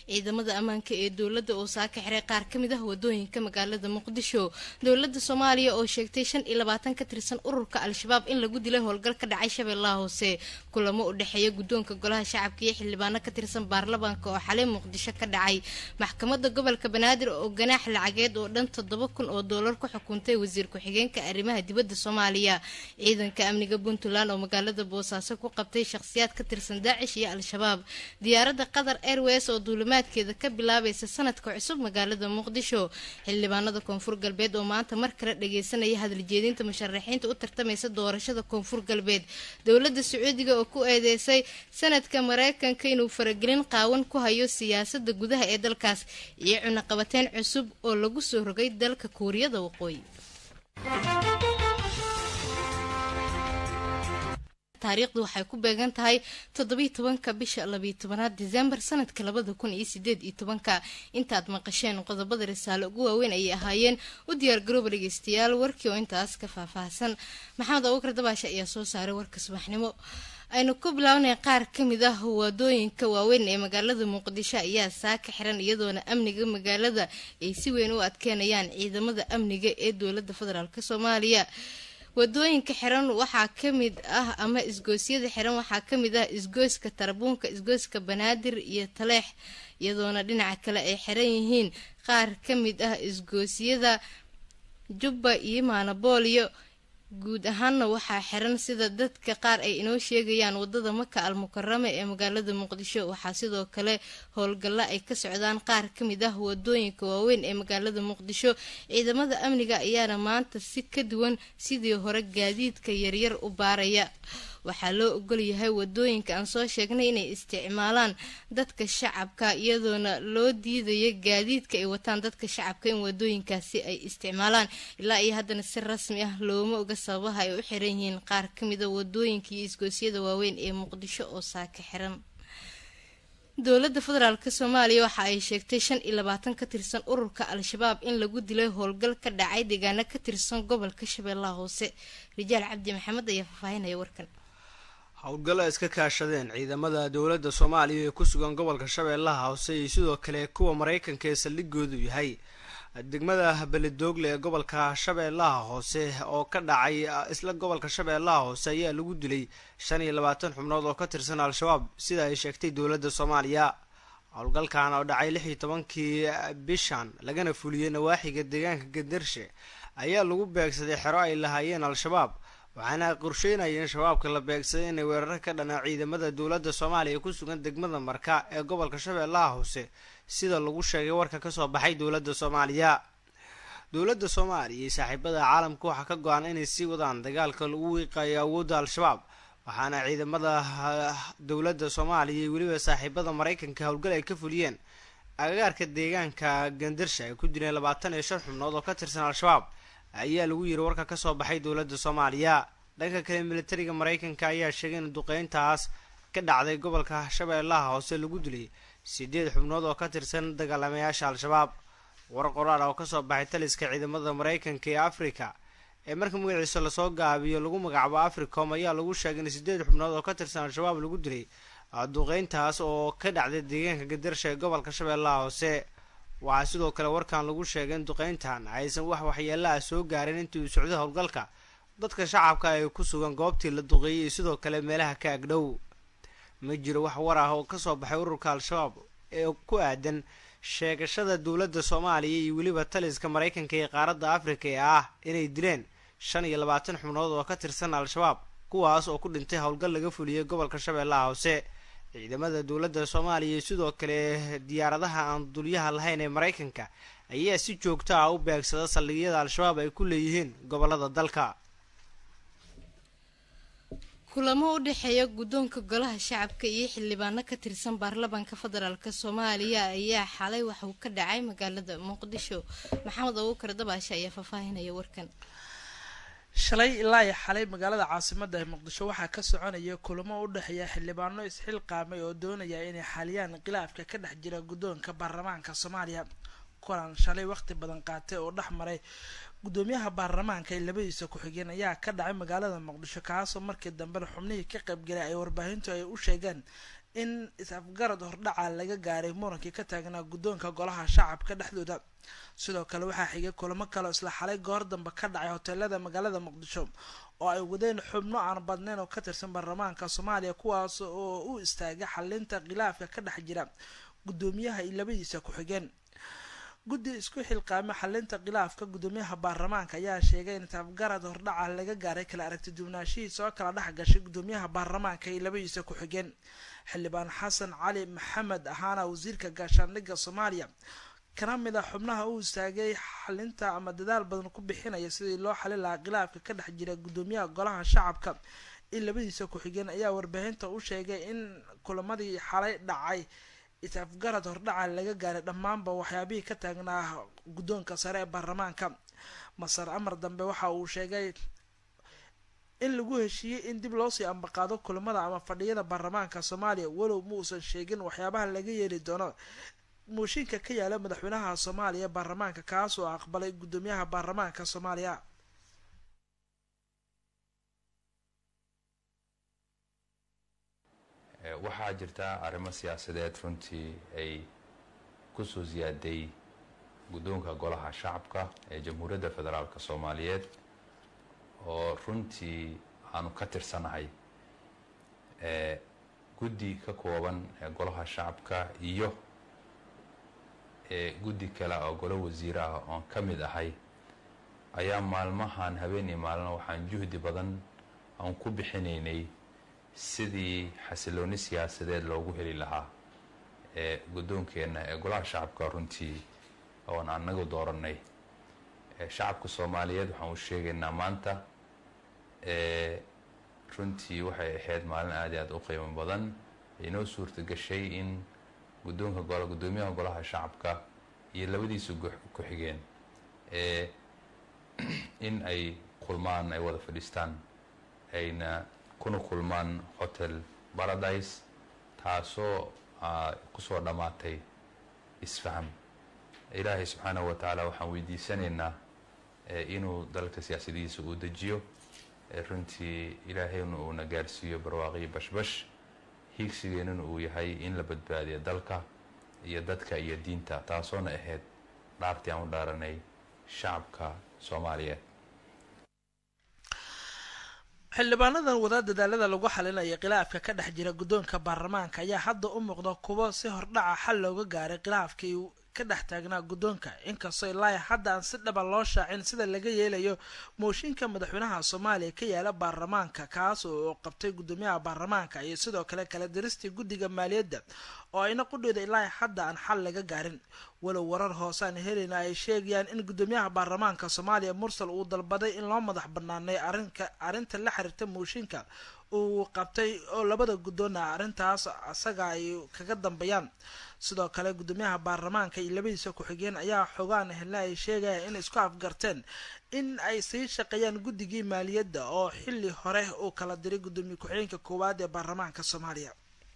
ciidamada ammaanka ee dowladda oo saaka xiray qaar ka mid ah wadooyinka magaalada muqdisho dowladda soomaaliya oo sheegtay shan iyo labaatan ka tirsan ururka al-shabaab in lagu dilay howlgal ka dhacay shabeellaha hoose kulamo u dhexeeya guddoonka golaha shacabka iyo xildhibaano ka tirsan baarlamaanka oo xalay muqdisho ka dhacay maxkamadda gobolka banaadir oo ganaax lacageed oo dhan toddoba kun oo doolar ku xukuntay wasiir ku-xigeenka arrimaha dibadda soomaaliya ciidanka amniga puntland oo magaalada boosaaso ku qabtay shakhsiyaad ka tirsan daacish iyo al-shabaab diyaaradda qatar airways oo duulimaadkeeda ka bilaabaysa sanadka cusub magaalada muqdisho xildhibaanada koonfur galbeed oo maanta mar kale dhageysanaya hadaljeedinta musharaxiinta u tartamaysa doorashada koonfur galbeed dowladda sacuudiga oo ku eedeysay sanadka mareykanka inuu faragelin qaawan ku hayo siyaasada gudaha ee dalkaas iyo cunaqabateyn cusub oo lagu soo rogay dalka kuuriyada waqooyi taariikhdu waxay ku beegan tahay toddobiiy tobanka bisha labiiy tobanaad disembar sanadka labada kun iyo sideed iyo tobanka intaad maqasheen qodobada risaale ugu waaweyn ayay ahaayeen u diyaar garooba dhegeystayaal warkii oo intaas ka faahfaahsan maxamed abubakar dabaashe ayaa soo saaray warka subaxnimo aynu ku bilaabnay qaar ka mid ah wadooyinka waaweyn ee magaalada muqdisho ayaa saaka xiran iyadoona amniga magaalada ay si weyn u adkeenayaan ciidamada amniga ee dowlada federaalk soomaaliya wadooyinka xiran waxaa kamid ah ama isgoosyada xiran waxaa kamid ah isgoyska tarabuunka isgoyska banaadir iyo taleex iyadoona dhinaca kale ay xiran yihiin qaar kamid ah isgoosyada jubba iyo maanabooliyo guud ahaanna waxaa xiran sida dadka qaar ay inoo sheegayaan wadada maka al mukarame ee magaalada muqdisho waxaa sidoo kale howlgalla ay ka socdaan qaar kamid ah wadooyinka waaweyn ee magaalada muqdisho ciidamada amniga ayaana maanta si ka duwan sidii hore gaadiidka yaryar u baaraya waxaa loo ogolyahay wadooyinka aan soo sheegnay inay isticmaalaan dadka shacabka iyadoona loo diidaya gaadiidka ay wataan dadka shacabka in wadooyinkaasi ay isticmaalaan ilaa iyo haddana si rasmi ah looma oga sababaha ay u xiran yihiin qaar kamida wadooyinka iyo isgoosyada waaweyn ee muqdisho oo saaka xiran dowladda federaalk soomaaliya waxa ay sheegtay shan iyo labaatan ka tirsan ururka al-shabaab in lagu dilay howlgal ka dhacay deegaano ka tirsan gobolka shabeellaha hoose rijaal cabdi maxamed ayaa faahfaahinaya warkan howlgallo ay iska kaashadeen ciidamada dowladda soomaaliya ee ku sugan gobolka shabeellaha hoose iyo sidoo kale kuwa maraykanka ee saldhigoodu yahay degmada beledoogle ee gobolka shabeellaha hoose oo ka dhacay isla gobolka shabeellaha hoose ayaa lagu dilay shan iyo labaatan xubnood oo ka tirsan al-shabaab sida ay sheegtay dowladda soomaaliya howlgalkan oo dhacay lix iyo tobankii bishan lagana fuliyey nawaaxiga deegaanka gandarshe ayaa lagu beegsaday xero ay lahaayeen al-shabaab waxaana qorsheynayeen shabaabka la beegsaday inay weeraro ka dhanaa ciidamada dowladda soomaaliya ku sugan degmada marka ee gobolka shabeellaha hoose sida lagu sheegay warka kasoo baxay dowladda soomaaliya dowladda soomaaliya iyo saaxiibada caalamka waxaa ka go-an inay sii wadaan dagaalka lagu wiiqayo awoodda al-shabaab waxaana ciidamada dowladda soomaaliya iyo weliba saaxiibada maraykanka howlgal ay ka fuliyeen agagaarka deegaanka gandarsha ay ku dileen labaatan iyo shan xubnood oo ka tirsan al-shabaab ayaa lagu yiri warka kasoo baxay dowladda soomaaliya dhanka kale militariga maraykanka ayaa sheegay in duqeyntaas ka dhacday gobolka shabeellaha hoose lagu dilay sideed xubnood oo ka tirsan dagaalamayaasha al-shabaab war qoraal oo kasoo baxay taliska ciidamada maraykanka ee africa ee marka magaciisa lasoo gaabiyo lagu magacaabo africom ayaa lagu sheegay in sideed xubnood oo ka tirsan al-shabaab lagu dilay duqeyntaas oo ka dhacday deegaanka gadarsha ee gobolka shabeellaha hoose waxaa sidoo kale warkan lagu sheegay in duqeyntan aysan wax waxyeela ah soo gaarin intii uu socday howlgalka dadka shacabka ay ku sugan goobtii la duqeeyay iyo sidoo kale meelaha ka agdhow ma jiro wax war ah oo kasoo baxay ururka al-shabaab ee ku aadan sheegashada dowladda soomaaliya iyo weliba taliska maraykanka ee qaaradda afrika ee ah inay dileen shan iyo labaatan xubnood oo ka tirsan al-shabaab kuwaas oo ku dhintay howlgal laga fuliyey gobolka shabeellaha hoose ciidamada dowladda soomaaliya iyo sidoo kale diyaaradaha aan dulyaha lahayn ee maraykanka ayaa si joogto ah u beegsada saldhigyada al-shabaab ay ku leeyihiin gobolada dalka kulamo u dhexeeya guddoonka golaha shacabka iyo xildhibaano ka tirsan baarlamaanka federaalk soomaaliya ayaa xalay waxauu ka dhacay magaalada muqdisho maxamed abuukar dabaashe ayaa faahfaahinaya warkan shalay ilaa iyo xalay magaalada caasimada ee muqdisho waxaa ka soconaya kulamo u dhexeeya xildhibaano isxilqaamay oo doonaya inay xaliyaan khilaafka ka dhex jira guddoonka baarlamaanka soomaaliya kulan shalay waqti badan qaatay oo dhex maray guddoomiyaha baarlamaanka ee labadiisa ku-xigeen ayaa ka dhacay magaalada muqdisho kaasoo markii dambena xubnihii ka qaybgalay ay warbaahintu ay u sheegeen in is-afgarad hordhaca laga gaaray murankii ka taagnaa guddoonka golaha shacabka dhexdooda sidoo kale waxaa xigay kulamo kaleo isla xalay goor dambe ka dhacay hoteelada magaalada muqdisho oo ay wadeen xubno aan badnayn oo ka tirsan baarlamaanka soomaaliya kuwaas oo u istaagay xalinta khilaafka ka dhex jira guddoomiyaha iyo labadiisa ku-xigeen guddi isku xilqaamo xalinta khilaafka guddoomiyaha baarlamaanka ayaa sheegay in isafgarad hordhaca laga gaaray kala aragti duwanaanshihiisa oo kala dhex gashay guddoomiyaha baarlamaanka iyo labadiisa ku-xigeen xildhibaan xasan cali maxamed ahaana wasiirka gaashaandhigga soomaaliya kana mid a xubnaha u istaagay xalinta ama dadaal badan ku bixinaya sidii loo xalin lahaa khilaafka ka dhex jira guddoomiyaha golaha shacabka in labadiisa ku-xigeen ayaa warbaahinta u sheegay in kulamadii xalay dhacay is-afgarad hordhaca laga gaaray dhammaanba waxyaabihii ka taagnaa guddoonka sare ee baarlamaanka masar amar dambe waxa uu sheegay in lagu heshiiyey in dib loosii ambaqaado kulamada ama fadhiyada baarlamaanka soomaaliya walow muusan sheegin waxyaabaha laga yeeli doono mooshinka ka yaala madaxweynaha soomaaliya baarlamaanka kaas oo aqbalay guddoomiyaha baarlamaanka soomaaliya waxaa jirta arrimo siyaasadeed runtii ay kusoo siyaaday guddoonka golaha shacabka ee jamhuuriyadda federaalk soomaaliyeed oo runtii aanu ka tirsanahay guddi ka kooban ee golaha shacabka iyo guddi kale oo golo wasiir ah oon ka mid ahay ayaa maalmahan habeen iyo maalina waxaan juhdi badan aan ku bixinaynay sidii xasilooni siyaasadeed loogu heli lahaa ee guddoonkeenna ee golaha shacabka runtii oon anagu dooranay shacabka soomaaliyeed waxaan u sheegaynaa maanta runtii waxay ahayd maalin aad i aad u qiimo badan inoo suurta gashay in guddoonka gol guddoomiyaha golaha shacabka iyo labadiisa ku-xigeen in ay kulmaan ay wada fadhiistaan ayna kuna kulmaan hotel paradise taasoo kusoo dhammaatay isfaham ilaahay subxaanahu wa tacaala waxaan weydiisanaynaa inuu dalka siyaasadihiisa uu dejiyo runtii ilaahayna uuna gaarsiiyo barwaaqiyo bashbash hiigsigeennuna uu yahay in la badbaadiyo dalka iyo dadka iyo diinta taasoona ahayd dhaartii aan u dhaaranay shacabka soomaaliyeed xildhibaanadan wada dadaalada lagu xalinaya khilaafka ka dhex jira guddoonka baarlamaanka ayaa hadda u muuqda kuwo si hordhaca xal looga gaaray khilaafkii ka dhex taagnaa guddoonka inkastoo ilaa hadda aan si dhaba loo shaacin sida laga yeelayo mooshinka madaxweynaha soomaaliya ka yaala baarlamaanka kaas oo qabtay guddoomiyaha baarlamaanka iyo sidoo kale kala diristii guddiga maaliyadda oo ayna qudheeda ilaa hadda aan xal laga gaarin walow warar hoosaan helayna ay sheegayaan in guddoomiyaha baarlamaanka soomaaliya mursal uu dalbaday in loo madax banaanay arinka arrinta la xiriirta mooshinka uu qabtay oo labada guddoona arrintaas asaga ay kaga dambeeyaan sidoo kale guddoomiyaha baarlamaanka iyo labadiisa ku-xigeen ayaa xogaan helna ay sheegayaan in isku afgarteen in ay sii shaqeeyaan guddigii maaliyadda oo xilli hore uu kala diray guddoomiye ku-xigeenka koowaad ee baarlamaanka soomaaliya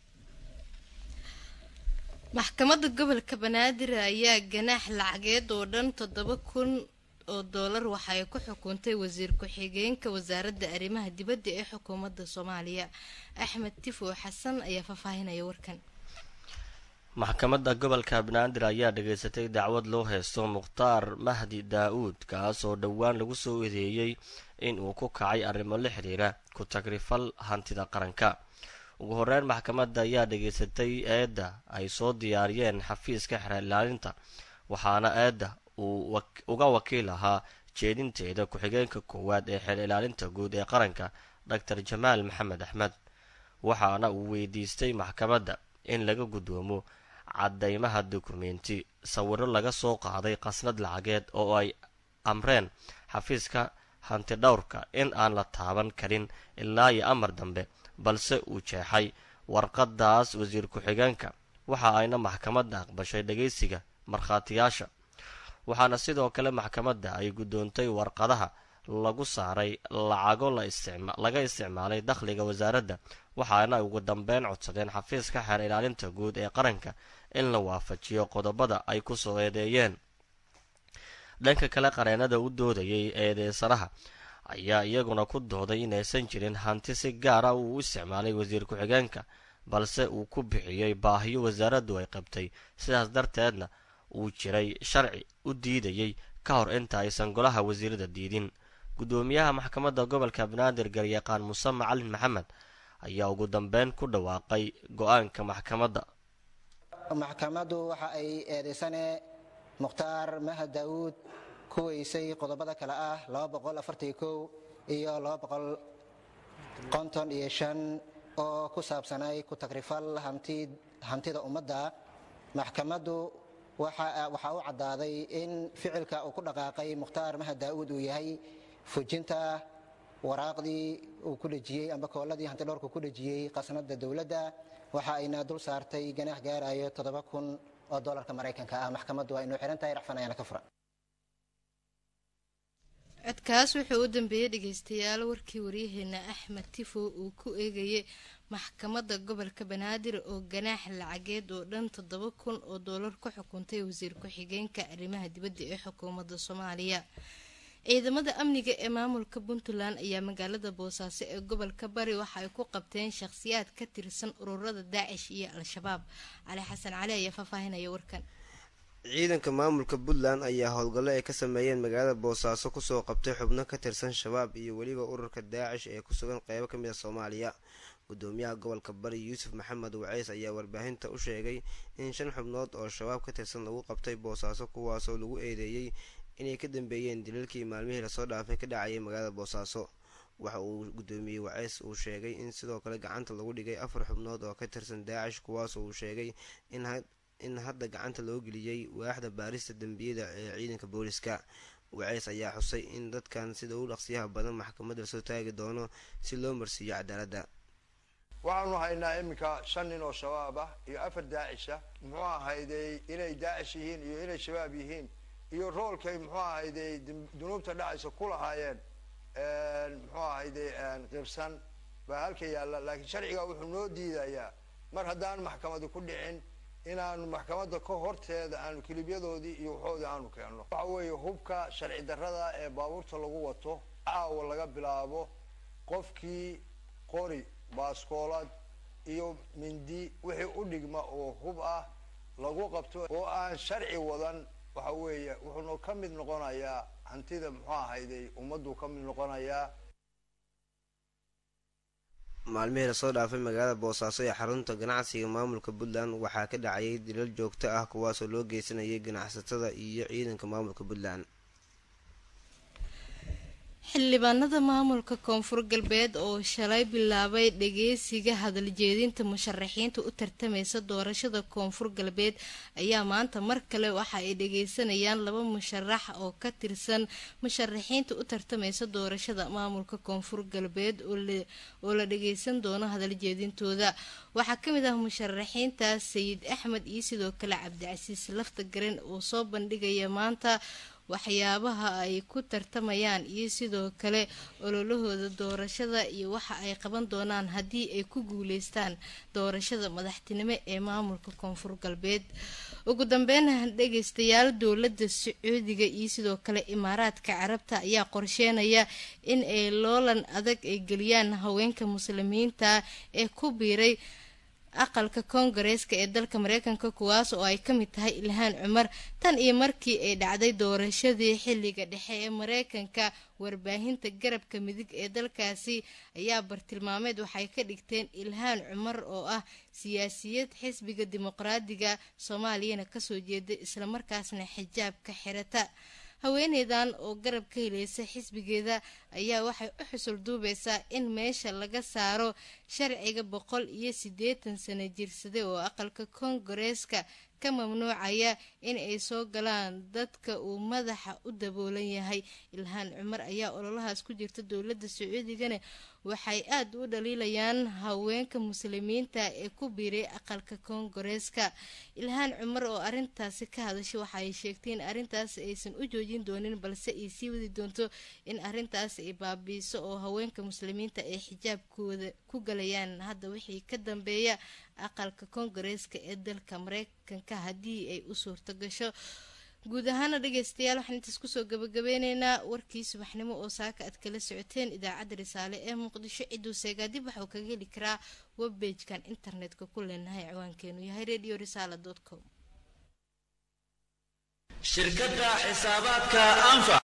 maxkamadda gobolka banaadir ayaa ganaax lacageed oo dhan toddoba kun oo doolar waxa ay ku xukuntay wasiir ku-xigeenka wasaaradda arrimaha dibadda ee xukuumadda soomaaliya axmed tifo xasan ayaa faahfaahinaya warkan maxkamadda gobolka banaadir ayaa dhageysatay dacwad loo haysto mukhtaar mahdi daa-uud kaas oo dhowaan lagu soo eedeeyey in uu ku kacay arrimo la xiriira ku tagrifal hantida qaranka ugu horeyn maxkamadda ayaa dhageysatay eedda ay soo diyaariyeen xafiiska xeer ilaalinta waxaana eedda uu uga wakiil ahaa jeedinteeda ku-xigeenka koowaad ee xeer ilaalinta guud ee qaranka doctor jamaal maxamed axmed waxaana uu weydiistay maxkamadda in laga guddoomo caddeymaha dukumenti sawiro laga soo qaaday qasnad lacageed oo ay amreen xafiiska hantidhowrka in aan la taaban karin ilaa iyo amar dambe balse uu jeexay warqadaas wasiir ku-xigeenka waxa ayna maxkamadda aqbashay dhageysiga markhaatiyaasha waxaana sidoo kale maxkamadda ay guddoontay warqadaha lagu saaray lacago laga isticmaalay dakhliga wasaaradda waxaana ugu dambeyn codsadeen xafiiska xeer ilaalinta guud ee qaranka in la waafajiyo qodobada ay kusoo eedeeyeen dhanka kale qareenada u doodayay eedeysanaha ayaa iyaguna ku dooday inaysan jirin hanti si gaara uu u isticmaalay wasiir ku-xigeenka balse uu ku bixiyey baahiyo wasaaraddu ay qabtay sidaas darteedna uu jiray sharci u diidayey ka hor inta aysan golaha wasiirada diidin guddoomiyaha maxkamadda gobolka banaadir garyaqaan muuse macalin maxamed ayaa ugu dambeyn ku dhawaaqay go-aanka maxkamadda maxkamaddu waxa ay eedaysane mukhtaar mahad daawuud ku weysay qodobada kale ah iyo oo ku saabsanay ku tagrifal hantida ummadda maxkamaddu waxaa u caddaaday in ficilka uu ku dhaqaaqay mukhtaar mahad daa'uud uu yahay fujinta waraaqdii uu ku dhejiyey amba kooladii hantidhowrku ku dhejiyey qasnada dowladda waxa ayna dul saartay ganaax gaarayo toddoba kun oo dolarka maraykanka ah maxkamaddu waa inuu xihan tahay racfan ayaana ka furan codkaas wuxuu u dambeeyey dhegeystayaal warkii waryaheena axmed tifo uu ku eegayay maxkamadda gobolka banaadir oo ganaax lacageed oo dhan toddoba kun oo doolar ku xukuntay wasiir ku-xigeenka arrimaha dibadda ee xukuumadda soomaaliya ciidamada amniga ee maamulka puntland ayaa magaalada boosaaso ee gobolka bari waxa ay ku qabteen shakhsiyaad ka tirsan ururada daacish iyo al-shabaab cali xasan cali ayaa faahfaahinaya warkan ciidanka maamulka puntland ayaa howlgallo ay ka sameeyeen magaalada boosaaso kusoo qabtay xubno ka tirsan shabaab iyo weliba ururka daacish ee ku sugan qeybo ka mid a soomaaliya gudoomiyaha gobolka bari yuusuf maxamed waceys ayaa warbaahinta u sheegay in shan xubnood oo shabaab ka tirsan lagu qabtay boosaaso kuwaasoo lagu eedeeyey inay ka dambeeyeen daliilkii maalmihii lasoo dhaafay ka dhacayay magaalada boosaaso waxa uu gudoomiyey waceys uu sheegay in sidoo kale gacanta lagu dhigay afar xubnood oo ka tirsan daacish kuwaasoo uu sheegay in hadda gacanta loo geliyey waaxda baarista dembiyada ee ciidanka booliska waceys ayaa xusay in dadkan sida u dhaqsiyaha badan maxkamadda lasoo taagi doono si loo marsiiyo cadaaladda waxaanu haynaa iminka shan nin oo shabaab ah iyo afar daacisha muxuu ahayday inay daacish yihiin iyo inay shabaab yihiin iyo roolkay muxuu ahayday dunuubta dhacaysa ku lahaayeen muxuu ahayday qibsan baa halka yaalla laakiin sharciga wuxuu noo diidayaa mar haddaan maxkamadi ku dhicin inaanu maxkamadda ka horteeda aanu kilibyadoodii iyo waxoodii aanu keenno waxa weeye hubka sharci darrada ee baabuurta lagu wato caawa laga bilaabo qofkii qori baaskoolad iyo mindi wixii u dhigma oo hub ah lagu qabto oo aan sharci wadan waxa weeye wuxuuna ka mid noqonayaa hantida muxuu ahayday ummaddu ka mid noqonayaa maalmihii lasoo dhaafay magaalada boosaaso ee xarunta ganacsiga maamulka puntland waxaa ka dhacayay dilal joogto ah kuwaasoo loo geysanayay ganacsatada iyo ciidanka maamulka puntland xildhibaanada maamulka koonfur galbeed oo shalay bilaabay dhageysiga hadaljeedinta musharaxiinta u tartamaysa doorashada koonfur galbeed ayaa maanta mar kale waxa ay dhageysanayaan laba musharax oo ka tirsan musharaxiinta u tartamaysa doorashada maamulka koonfur galbeed oo la dhageysan doono hadaljeedintooda waxaa kamid ah musharaxiintaas sayid axmed iyo sidoo kale cabdicasiis lafta garen oo soo bandhigaya maanta waxyaabaha ay ku tartamayaan iyo sidoo kale ololahooda doorashada iyo waxa ay qaban doonaan haddii ay ku guuleystaan doorashada madaxtinimo ee maamulka koonfur galbeed ugu dambeyn dhegeystayaal dowladda sacuudiga iyo sidoo kale imaaraadka carabta ayaa qorsheenaya in ay loolan adag ay geliyaan haweenka muslimiinta ee ku biiray aqalka koongareeska ee dalka mareykanka kuwaas oo ay ka mid tahay ilhaan cumar tan iyo markii ay dhacday doorashadii xilliga dhexe ee mareykanka warbaahinta garabka midig ee dalkaasi ayaa bartilmaameed waxay ka dhigteen ilhaan cumar oo ah siyaasiyad xisbiga dimuqraadiga soomaaliyana kasoo jeeda islamarkaasna xijaabka xirata haweeneydan oo garab ka helaysa xisbigeeda ayaa waxay u xusul duubeysaa in meesha laga saaro sharciga boqol iyo siddeetan sano jirsade oo aqalka koongareeska ka mamnuucaya in ay soo galaan dadka uu madaxa u daboolan yahay ilhaan cumar ayaa ololahaas ku jirta dowladda sacuudigana waxay aada u dhaliilayaan haweenka muslimiinta ee ku biiray aqalka koongareeska ilhaan cumar oo arintaasi ka hadashay waxa ay sheegtay in arintaas aysan u joojin doonin balse ay sii wadi doonto in arintaas ay baabiiso oo haweenka muslimiinta ay xijaabkooda ku galayaan hadda wixii ka dambeeya aqalka koongareeska ee dalka mareykanka haddii ay u suurto gasho guud ahaana dhegeystayaal waxaan intaas kusoo gabagabeyneynaa warkii subaxnimo oo saaka aad kala socoteen idaacadda risaale ee muqdisho ciduu seegaa dib waxauu kaga heli karaa webbagekan internetka ku leenahay ciwaankeenu yahay radio risala com shirkadda xisaabaadka anfac